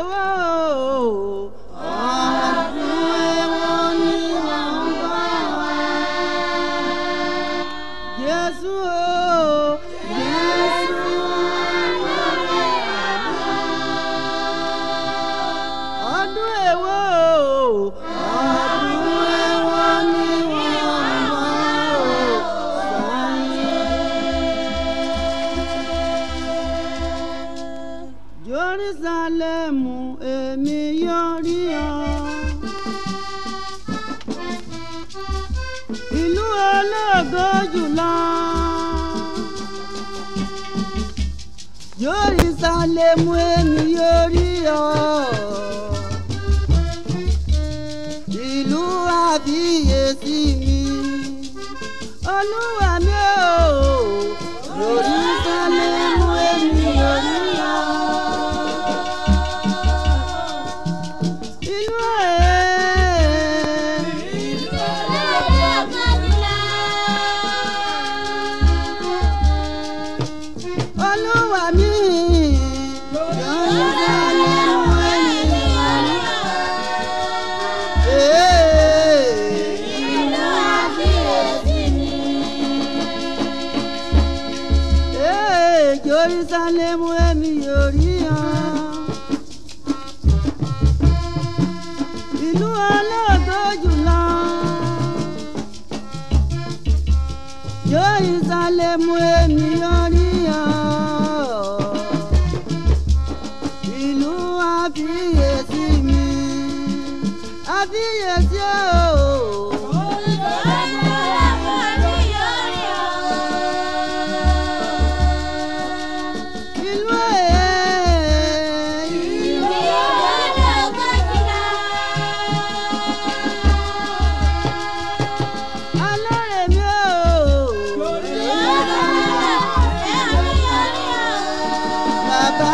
èwo ọdún èwo ni wọ́n ń bọ̀ wá. Jésù o Jésù ọdún èwo ọdún èwo ni wọ́n ń bọ̀ wá. Jerusalemu èmi yóò rí ọ. ìlú ológo jùlọ. Jerusalemu èmi yóò rí ọ. ìlú àbíyèsí mi. olúwa mi ò. Jerusalemu èmi yóò rí ọ. ìlú ẹ̀. olúwa mi. Jerusalemu èmi yóò rí ọ. Ee. Ee, Jerusalemu èmi yóò rí ọ. Ìlú ológo jùlọ. Jerusalemu èmi yóò rí ọ. Ìlú àfiyèsí mi. Àfiyèsí o. Ìlú ẹ̀. Alọ́rẹ̀ mi o. Bàbá.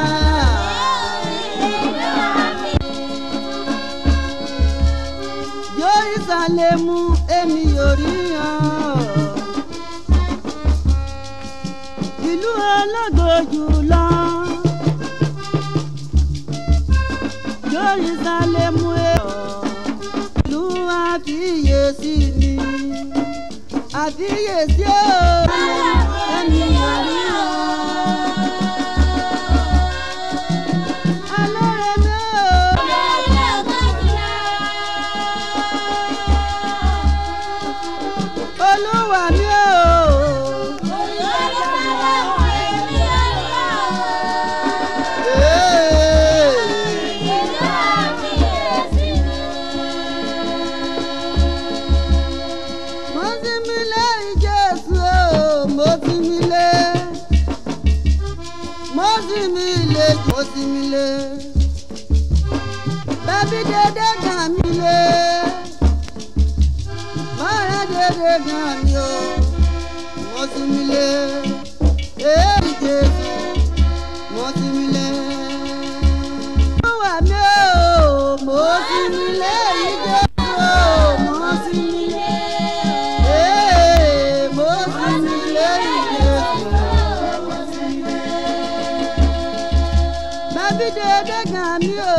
Jerusalemu èmi yóò rí ọ. Ìlú ológo jùlọ. Jerusalemu èmi ìlú àfiyèsí mi. Àfiyèsí o. Èmi yóò rí ọ. Alọ́rẹ̀ mi o. Olúwa mi o. Ee. mo ti mi lé Jésù o mo ti mi lé mo ti mi lé mo ti mi lé bẹ́bí dédé gàn mí lé mọ́rẹ́ dédé gàn mí o mo ti mi lé èyí Jésù mo ti mi lé. Olúwa mi o mo ti mi lé Jésù o mo ti mi lé. Ee, mo ti mi lé Jésù. Bẹ́bí dédé gàn mí o.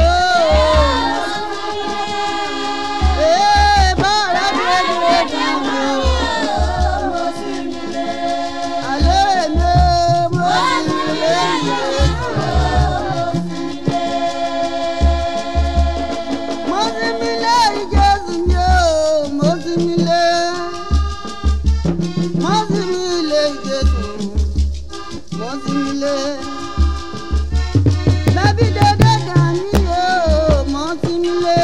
Ee, bọ́ọ̀rẹ́ dédé gàn mí o. Àlẹ́ mi mo ti mi lé Jésù. Mo ti mi lé Jésù mi o, mo ti mi lé. Mo ti mi lé Jésù, mo ti mi lé. Bẹ́bí dédé gàn mí o, mo ti mi lé.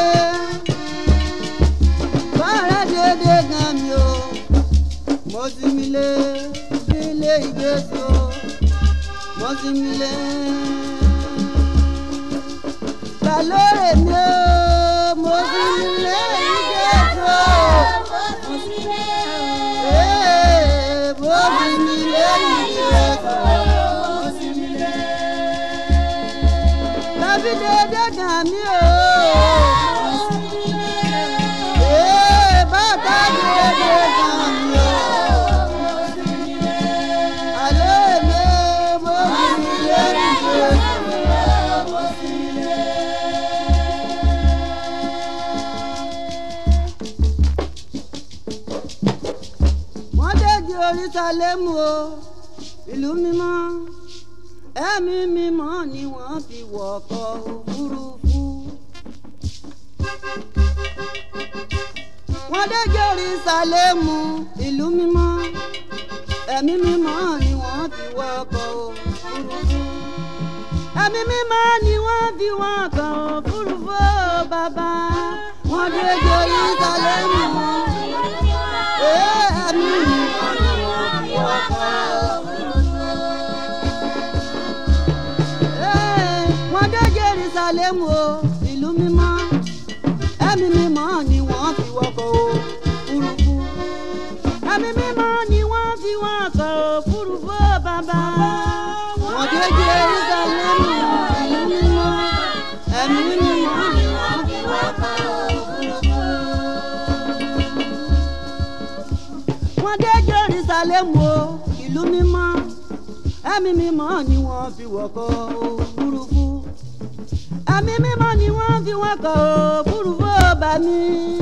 Bọ́ọ̀rẹ́ dédé gàn mí o, mo ti mi lé. Mi lé Jésù o, mo ti mi lé. Ta ló rè mí o, mo ti mi lé Jésù o. Ee, mo ti mi lé Jésù o. Bẹ́bí dédé gàn mí o. Ee, bàtà dédé gàn mí o. Àlẹ́ mi mo ti mi lé Jésù o. jerusalemu o ìlú mímọ́ ẹ̀mí mímọ́ ni wọ́n fi wọkọ̀ òfurufú. wọ́n dé jerusalemu ìlú mímọ́ ẹ̀mí mímọ́ ni wọ́n fi wọkọ̀ òfurufú. ẹ̀mí mímọ́ ni wọ́n fi wọkọ̀ òfurufú bàbá wọ́n dé jerusalemu ẹ̀mí mímọ́ ni wọ́n fi wọkọ̀ òfurufú. wọ́n dé jerusalemu o ìlú mímọ́ ẹ̀mí mímọ́ ni wọ́n fi wọkọ̀ òfurufú ẹ̀mí mímọ́ ni wọ́n fi wọkọ̀ òfurufú bàbá wọ́n dé jerusalemu ìlú mímọ́ ẹ̀mí mímọ́ ni wọ́n fi wọkọ̀ òfurufú. wọ́n dé jerusalemu o ìlú mímọ́ ẹ̀mí mímọ́ ni wọ́n fi wọkọ̀ òfurufú ẹ̀mí mímọ́ ni wọ́n fi wọkọ̀ òfurufú bá mi.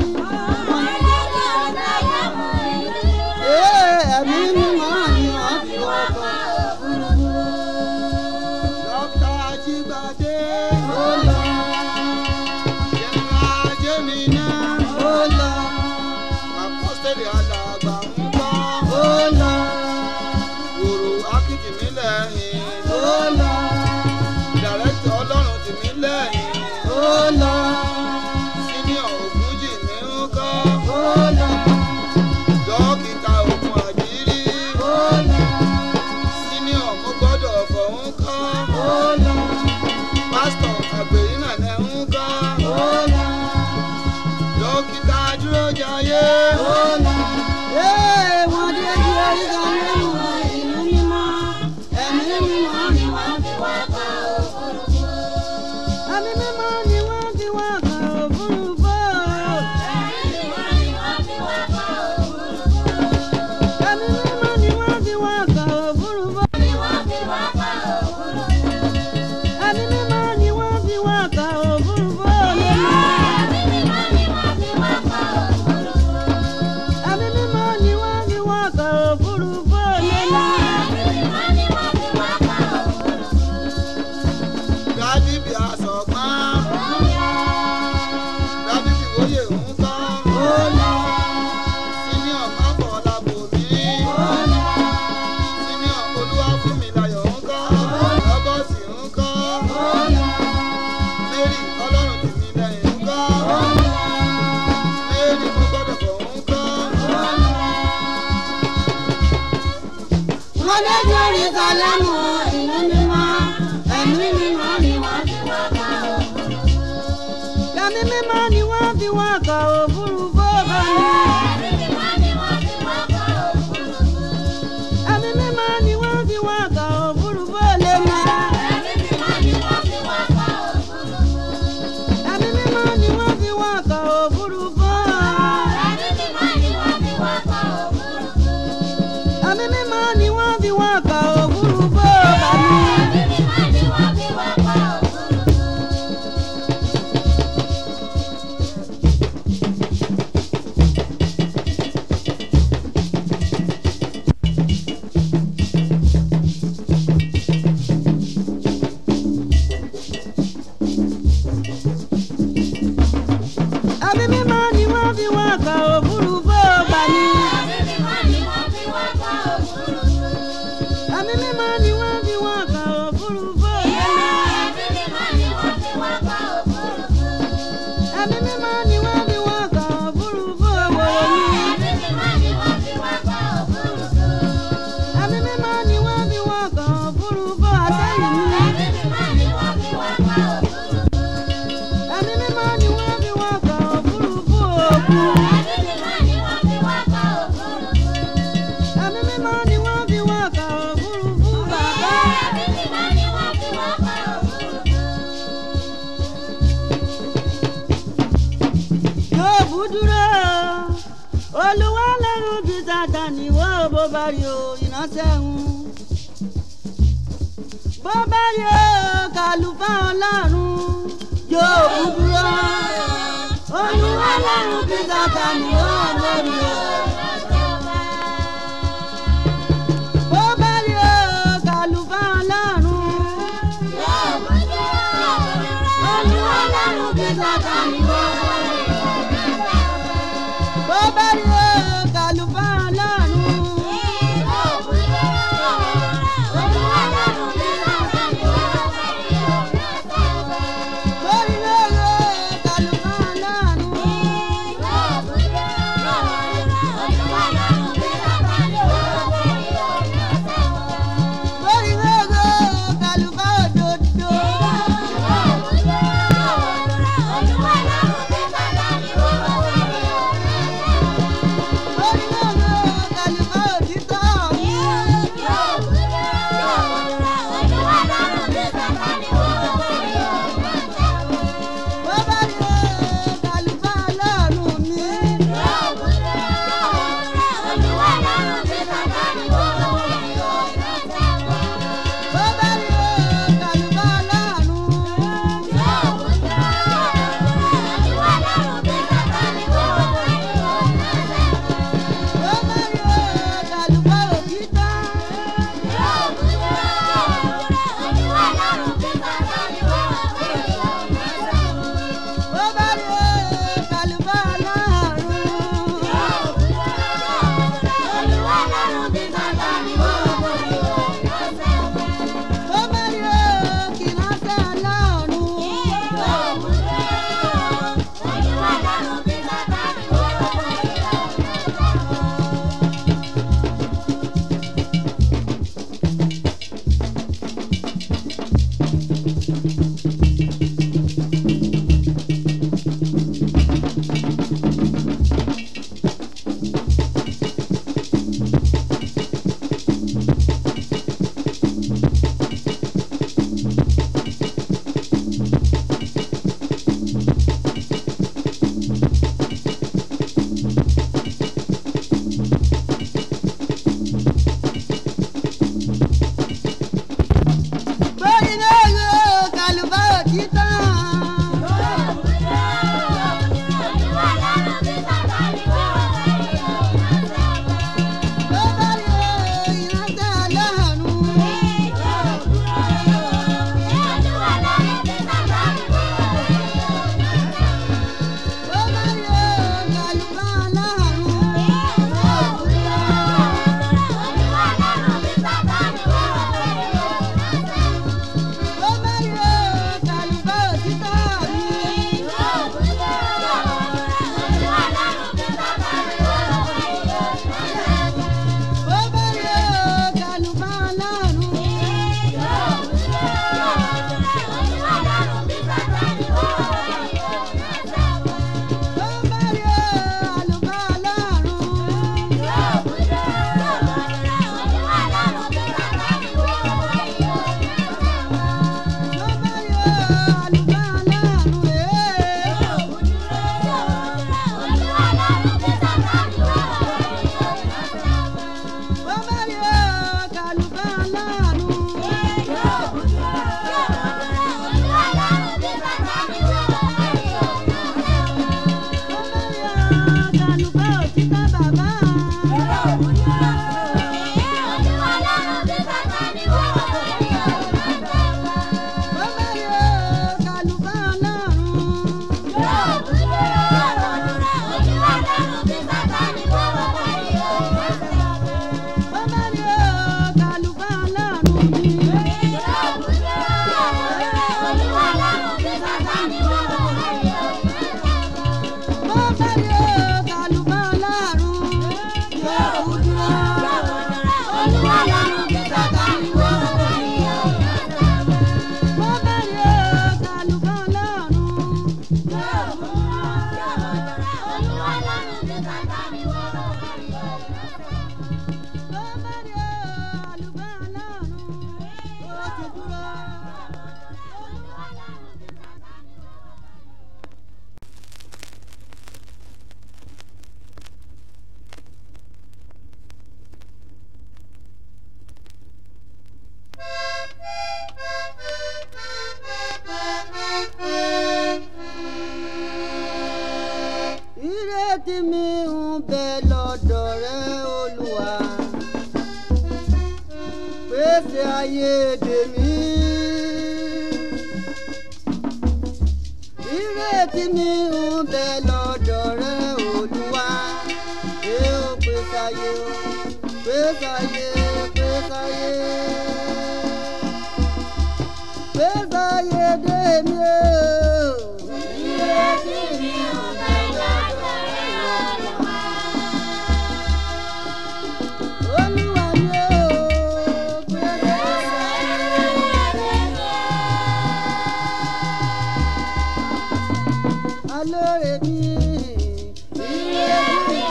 Ee, ẹ̀mí mímọ́ ni wọ́n fi wọkọ̀ òfurufú. Dr. Ajíbádé. Ó lọ, General Jemina. ó lọ, Apọ́sítélì alàgbà ń gbọ́. ó lọ, Wòrò Akíntìmí lẹ́yìn. ó lọ, Dàrẹ́tọ̀ Ọlọ́run tìmí lẹ́yìn. ó lọ, Sínìọ̀ Ògúnjì mi ń kọ́. ó lọ, Dókítà Ògùn Àjírí. ó lọ, Sínìọ̀ mo gbọ́dọ̀ fọ̀ ń kọ́. ó lọ, Pásítọ̀ Àgbèrínà lẹ́ ń kọ́. ó lọ. Dókítà Dúrójayé. Ó lọ. Ee, wọ́n dé Jerusalemu ìlú mímọ́ ẹ̀mí mímọ́ ni wọ́n fi wọkọ̀ òfurufú. ẹ̀mí mímọ́ ni wọ́n fi wọkọ̀ òfurufú. ẹ̀mí mímọ́ ni wọ́n fi wọkọ̀ òfurufú. ẹ̀mí mímọ́ ni wọ́n fi wọkọ̀ òfurufú. ẹ̀mí mímọ́ ni wọ́n fi wọkọ̀ òfurufú. Dádì bí aṣọ̀gbọ́n. Dádì bí wóyè ń kọ́. Ó lọ. Sínìọ̀ Máfọ̀lábòmí. Sínìọ̀ Olúwafúnmiláyọ̀ ń kọ́. Rọ́bọ̀tì ń kọ́. Mary Ọlọ́run tìmí lẹ́yìn ń kọ́. Mary mo gbọ́dọ̀ bọ̀ ń kọ́. Wọ́n dé Jerusalemu ìlú mímọ́, ẹ̀mí mímọ́ ni wọ́n fi wọkọ̀ òfurufú. Ẹ̀mí mímọ́ ni wọ́n fi wọkọ̀ òfurufú bá mi. Ẹ̀mí mímọ́ ni wọ́n fi wọkọ̀ òfurufú lé mi. Ẹ̀mí mímọ́ ni wọ́n fi wọkọ̀ òfurufú. Ẹ̀mí mímọ́ ni wọ́n fi wọkọ̀ òfurufú bá mi. Ẹ̀mí mímọ́ ni wọ́n fi wọkọ̀ òfurufú bá mi. Ẹ̀mí mímọ́ ni wọ́n fi wọkọ̀ òfurufú lé mi. Ẹ̀mí mímọ́ ni wọ́n fi wọkọ̀ òfurufú wọ̀ mí. Ẹ̀mí mímọ́ ni wọ́n fi wọkọ̀ òfurufú. Ẹ̀mí mímọ́ ni wọ́n fi wọkọ̀ òfurufú bá mi. Ẹ̀mí mímọ́ ni wọ́n fi wọkọ̀ òfurufú àtẹ̀yìn mi. Ẹ̀mí mímọ́ ni wọ́n fi wọkọ̀ òfurufú òkun. Ẹ̀mí mímọ́ ni wọ́n fi wọkọ̀ òfurufú bàbá. Yóòbù dúró olúwa lẹ́rù bí Sátánì wọ́ bó bá rí o ìránṣẹ́ ń. Bó bá rí o kàlùfà ọlọ́run Yóòbù dúró olúwa lẹ́rù bí Sátánì wọ́ bó rí o. ayé dèmí. ìrètí mi ń bẹ lọ́dọ̀ rẹ olúwa ṣé ó pèsè ayé o pèsè ayé pèsè ayé pèsè ayé dèmí o. ìrètí mi ń bẹ lọ́dọ̀ rẹ olúwa. Olúwa ni ó pèsè ayé. alóore mi ilé mi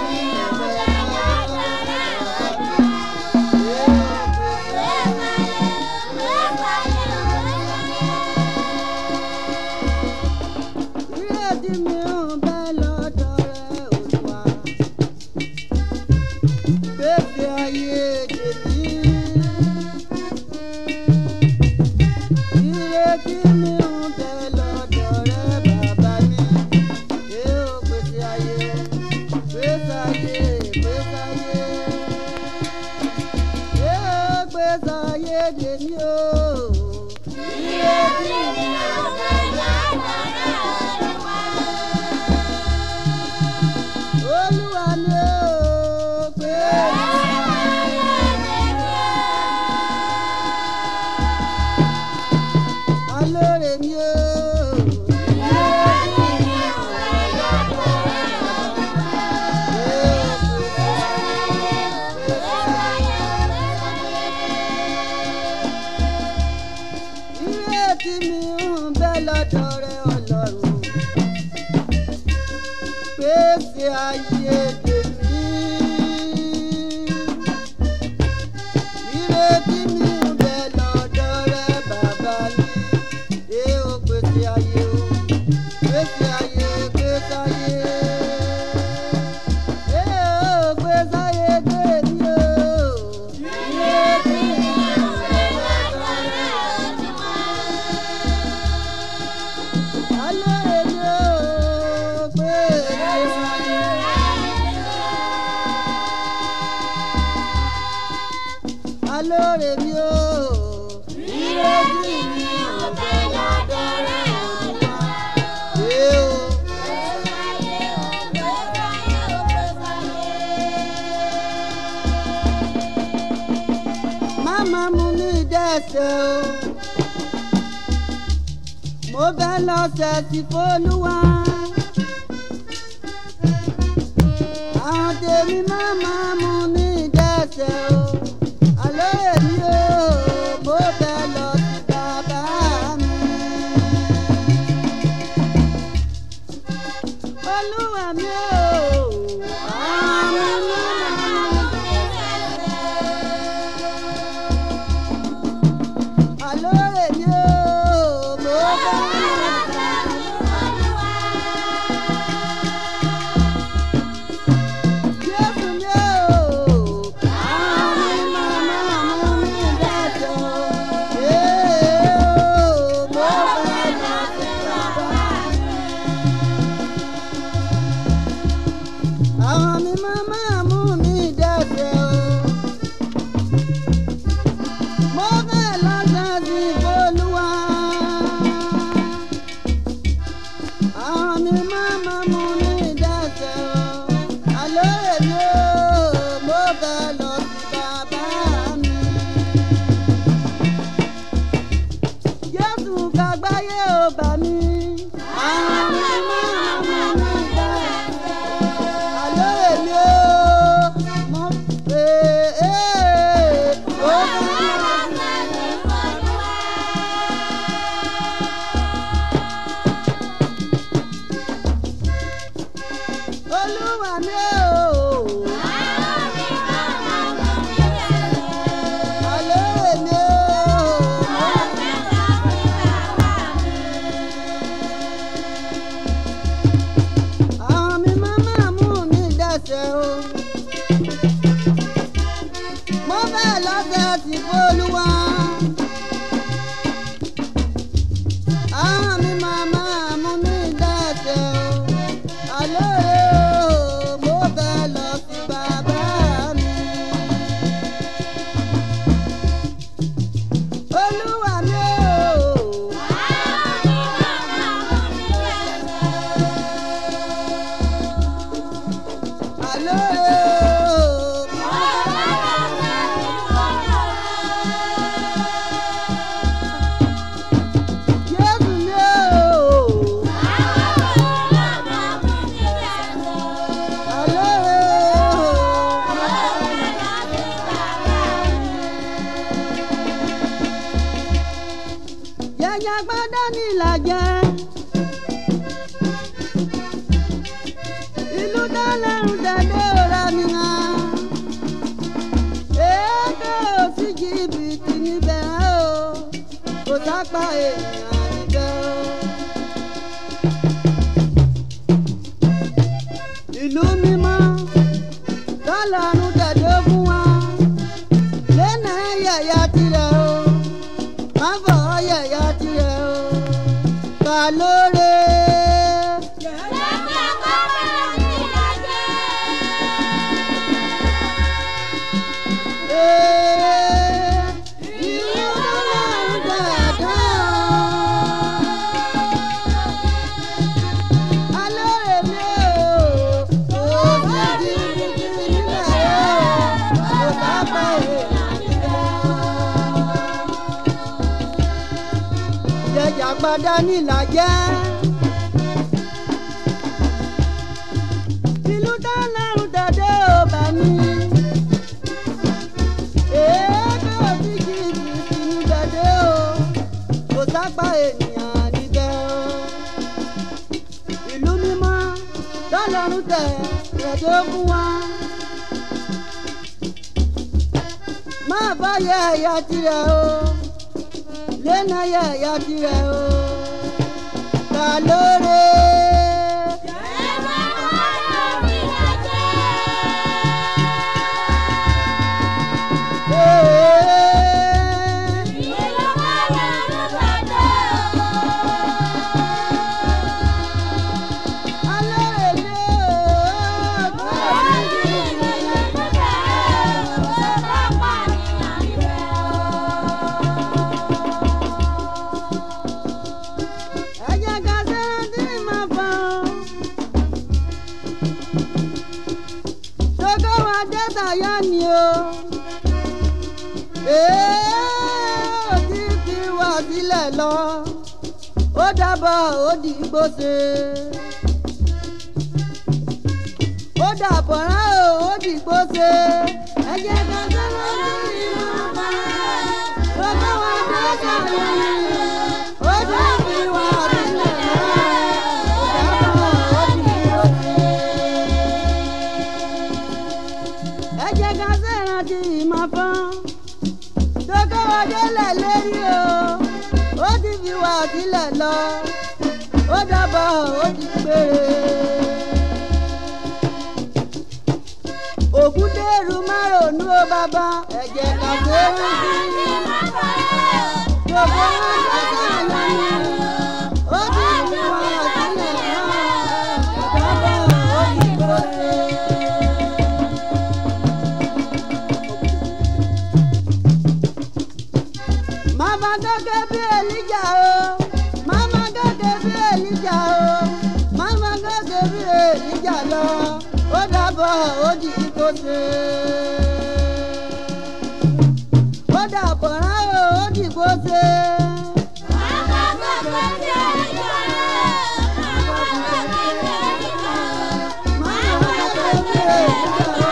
ìrètí mi ń bẹ lọ́dọ̀ rẹ Olúwa pèsè ayé tèmi ìrètí mi ń bẹ lọ́dọ̀ rẹ bàbá mi ẹ ó pèsè ayé pèsè ayé pèsè ayé ẹ ó pèsè ayé tèmi o ìrètí mi ń bẹ lọ́dọ̀ rẹ Olúwa ni ó pèsè alóore mi o. ìrètí mi ń bẹ lọ́dọ̀ rẹ ọlọ́run pèsè ayé tèmi. ìrètí mi ń bẹ lọ́dọ̀ rẹ bàbá mi ẹ ó pèsè ayé o pèsè ayé pèsè ayé. ẹ ó pèsè ayé tèmi o. ìrètí mi ń bẹ lọ́dọ̀ rẹ alóore mi o pèsè ayé. alóore mi o. ìrètí mi ò bẹ lọ́dọ̀ rẹ Olúwa. Ẹ o. Máma mú mi dẹ́sẹ̀ o. Mo bẹ́ lọ́sẹ̀ sí Fólúwa. Àwọn tèmi máma mú mi dẹ́sẹ̀ o. Àlọ́ èmi o, mo bẹ́ lọ sí bàbá mi. Olúwa mi o. Àwọn máma mú mi Àlọ́ èmi o, mo bẹ́ lọ sí Jésù mi o. Àwọn máma mú mi dẹ́sẹ̀ o. Ee o, mo bẹ́ lọ sí bàbá mi. àwọn mi máa máa mú mi dẹ́sẹ̀ o. mo fẹ́ lọ́sàn sí Olúwa. àwọn mi máa máa mú mi dẹ́sẹ̀ o. àlọ́ èmi o mo fẹ́ lọ sí bàbá mi. Jésù kàgbáyé ò bà mí. àwọn mi máa mú mi dẹ́sẹ̀ o àlọ́ èmi o mo pè é ó olúwa mi o àlọ́ èmi o àwọn mi máa máa mú mi dẹ́sẹ̀ o. mo fẹ́ lọ́sẹ̀ tí Olúwa. àwọn mi máa máa mú mi dẹ́sẹ̀ o. àlọ́ o mo fẹ́ lọ sí bàbá mi. dẹdẹ ọ̀rẹ́ mi hàn. èdè òsì jìbìtì níbẹ̀ o kò sápá èèyàn níbẹ̀ o. ìlú mímọ́ tọ́lọ́run dẹ̀dẹ̀ fún wa lẹ́nà yẹ̀yà tirẹ̀ o má fọ̀ yẹ̀yà tirẹ̀ o kà lóore. Jẹjàgbádá nílàjẹ́. Ìlú dáná dàdé ò bá mi èébì òjijì ìbìsì ní dàdé o kò sápá ènìyàn níbẹ̀ o. ìlú mímọ́ tọ́lọ́run tẹ̀ rẹ̀dẹ́ fún wa. má bá yẹ ẹ̀yà tirẹ̀ o lẹ́nà yẹ ẹ̀yà tirẹ̀ o kà lóore. ni o. Èé òdì fi wà sílẹ̀ lọ. Ó dábọ̀ ó di gbóse. Ó dàbọ̀ rán o ó di gbóse. Ẹ jẹ́ ká sọ́nà sí ìmọ̀ bá. Gbogbo wa dé sọ̀rọ̀ ni. Ó dì fi wà sílẹ̀ lọ. Ó dábọ̀ ó di gbóse ẹ jẹ́ ká ṣèrántí ìmọ̀ fún tókè wọlé lẹ̀ lérí o ó ti fi wà sílẹ̀ lọ ó dábọ̀ ó ti péré. ògùn dèrú márùnún ó bàbá ẹ jẹ́ ká ṣèrántí gbogbo wọn tó sọ̀rọ̀ lọ́nà ó ti fi wà sílẹ̀ lọ ó dábọ̀ ó ti péré. Mama gẹ́gẹ́ bí Èlíjà o. Mama gẹ́gẹ́ bí Èlíjà o. Mama gẹ́gẹ́ bí Èlíjà lọ. Ó dàbọ̀ ó di kó ṣe. Ó dàbọ̀ rán o ó di kó ṣe. Mama gẹ́gẹ́ bí Èlíjà o.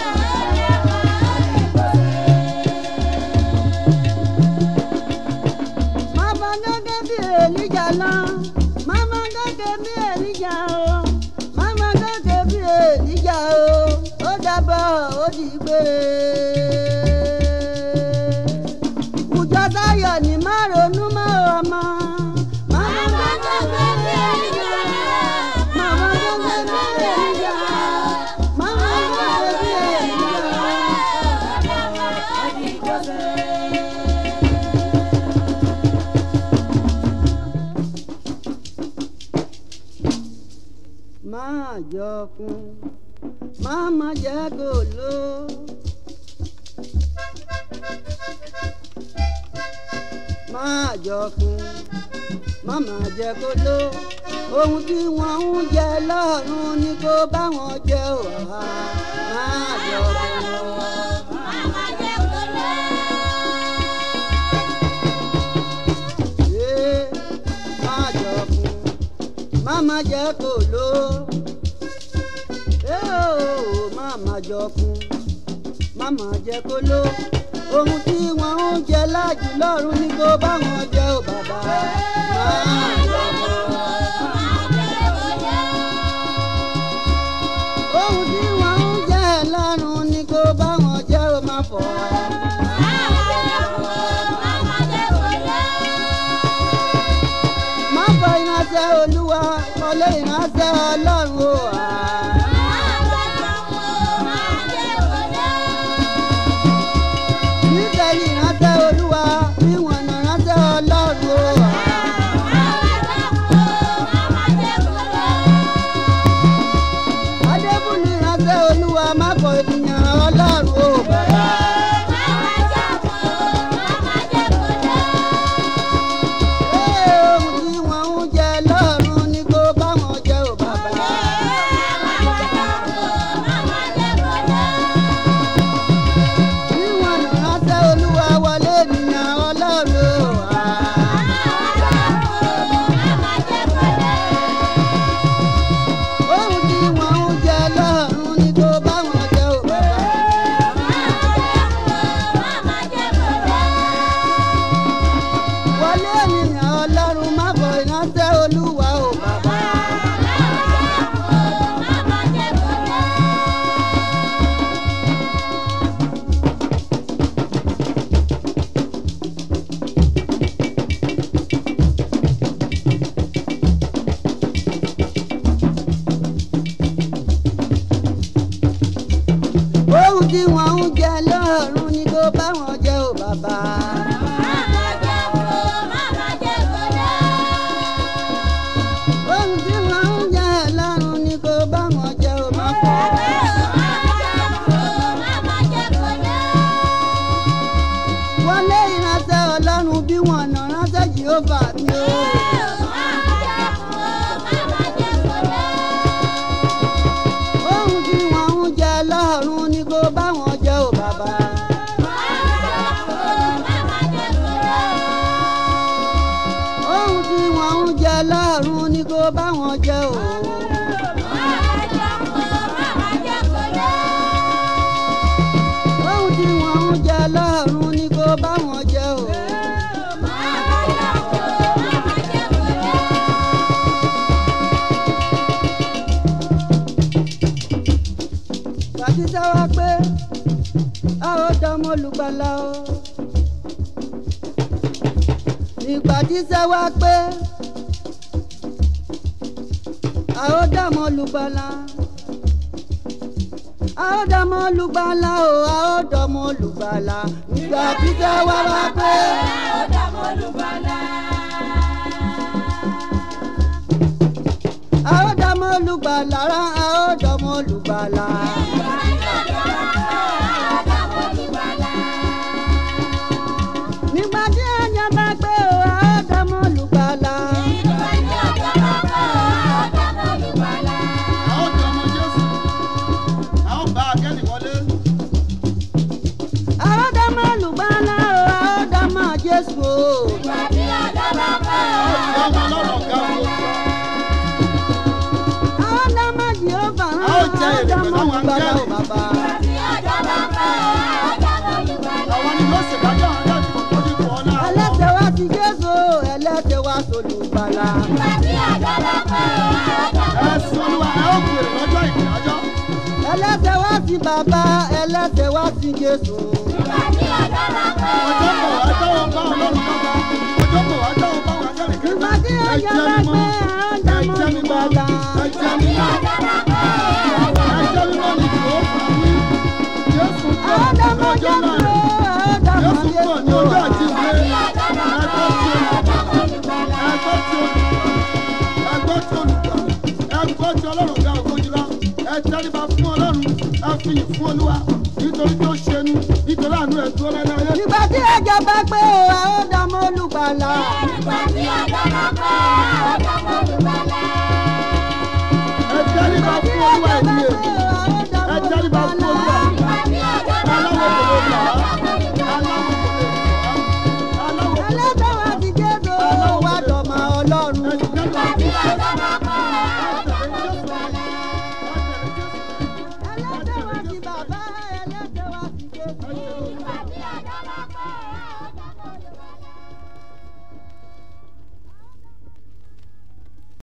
Mama gẹ́gẹ́ bí Èlíjà lọ. Mama gẹ́gẹ́ bí Èlíjà o. Mama gẹ́gẹ́ bí Èlíjà o. Ó dábọ̀ ó di gbére. Kùjọ Táyọ̀ ní má ronú mọ́ ọmọ. Mama gẹ́gẹ́ bí Èlíjà. Mama gẹ́gẹ́ bí Èlíjà. Mama gẹ́gẹ́ bí Èlíjà. máa jọkun máa má jẹ́ kó ló. máa jọkun máa má jẹ́ kó ló. ohun tí wọ́n ń jẹ lọ́rùn ni kó bá wọn jẹ wá. máa jọkun. Ee, máa jọkun máma jẹ́ kó ló Ee, máma jọkun máma jẹ́ kó ló ohun tí wọ́n ń jẹ láàjù lọ́rùn ni kó bá wọn jẹ ò bàbá máa jọkun ohun tí wọ́n wọlé ìránṣẹ́ ọlọ́run o. Nítorí ìránṣẹ́ olúwa bí wọ́n nà ránṣẹ́ ọlọ́run o. Adébúlù ìránṣẹ́ olúwa má kọ ènìyàn ọlọ́run o. Bàbá. Ee, ohun tí wọ́n ń jẹ lọ́run ni kó bá wọn jẹ ò bàbá. Bí wọ́n nà ránṣẹ́ olúwa wọlé ènìyàn ọlọ́run o. Ohun tí wọ́n ń jẹ lọ́run ni kó bá wọn jẹ ò bàbá. Wọlé ènìyàn ọlọ́run má bọ̀ ìránṣẹ́ olúwa ò bàbá. Ohun tí wọ́n ń jẹ lọ́run ni kó bá wọn jẹ ò bàbá. Ohun tí wọ́n ń jẹ lọ́run ni kó bá wọn jẹ ò má fọ́. Wọlé ìránṣẹ́ ọlọ́run bí wọ́n nà ránṣẹ́ Jèhófà mi o. Ohun tí wọ́n ń jẹ lọ́run ni kó bá wọn jẹ ò bàbá. Ohun tí wọ́n ń jẹ lọ́run ni kó bá wọn jẹ ò. Ohun tí wọ́n ń jẹ lọ́run ni kó bá wọn jẹ ò. Bàtísà wá pé a ó dánmọ́ olùgbàlà o. Ìgbà tí sẹ́ wá pé a ó dánmọ́ olùgbàlà. A ó dánmọ́ olùgbàlà o, a ó dánmọ́ olùgbàlà. Ìgbà tí sẹ́ wá wá pé a ó dánmọ́ olùgbàlà rá, a ó dánmọ́ olùgbàlà. Nígbà tí ẹ̀yàn bá pé o, a ó dánmọ́ olùgbàlà. A ó jẹ ọmọ Jésù. A ó bá akẹ́ni wọlé. A ó dánmọ́ olùgbàlà o, a ó dánmọ́ Jésù o. A ó jẹ ọmọ ọlọ́run ọ̀gá wo. A ó dánmọ́ Jèhófà rán, A ó jẹ a ó èrè dánmọ́ pẹ̀lú àwọn olùgbàlà o áńgẹ́lì. bàbá. Àwọn ni yóò ṣèdájọ́ àwọn adájọ́ tó ní kọ́ ọ́lá. Ẹlẹ́sẹ̀ wá ti Jésù o, ẹlẹ́sẹ̀ wá solùgbàlà. Ẹ̀sìn olúwa ẹ ó gbèrè lọ́jọ́ ìdájọ́. Ẹlẹ́sẹ̀ wá ti bàbá, ẹlẹ́sẹ̀ wá ti Jésù. Ọjọ́ kò wá dáwọ́ bá ọlọ́run dọ́gba. Ọjọ́ kò wá dáwọ́ bá wọn akẹ́ni kẹta. Ìgbà tí Ẹ ẹ̀yàn jẹ́ bá mímọ́. pé a ó Ẹ dánmọ́ jẹ́ mímọ́. olùgbàlà. Ẹ jẹ́ mímọ́. Ẹ jẹ́ mímọ́ ni kò ó fà wí. Jésù A ó pọ̀ ní dánmọ́ ọjọ́ Jésù náà. o, a ó dánmọ́ Jésù pọ̀ ní Jésù ọjọ́ o. àjíǹde. Ẹgbẹ́ tí olùkọ́. Ẹgbẹ́ tí olùkọ́. Ẹgbẹ́ tí olùkọ́. Ẹgbẹ́ tí ọlọ́run ga ògo jùlọ. Ẹ tẹríba fún ọlọ́run. Ẹ fìyìn fún olúwa. Nítorí tó ṣẹnu. Nítorí àánú ẹ̀ dúró lẹ́nu ayé. Ìgbà tí ẹ̀jẹ̀ bá pé o, a ó dánmọ́ olùgbàlà. Ẹ tẹríba fún olúwa ẹ̀mí èmi. Ẹ tẹríba fún olúwa. Aláwọ̀ kò lè gbà á. Aláwọ̀ kò lè gbà á. Aláwọ̀ kò lè gbà Ẹlẹ́sẹ̀ wá ti Jésù o, wá dọ̀mọ́ Ọlọ́run. á. Ẹ tẹríba fún olúwa.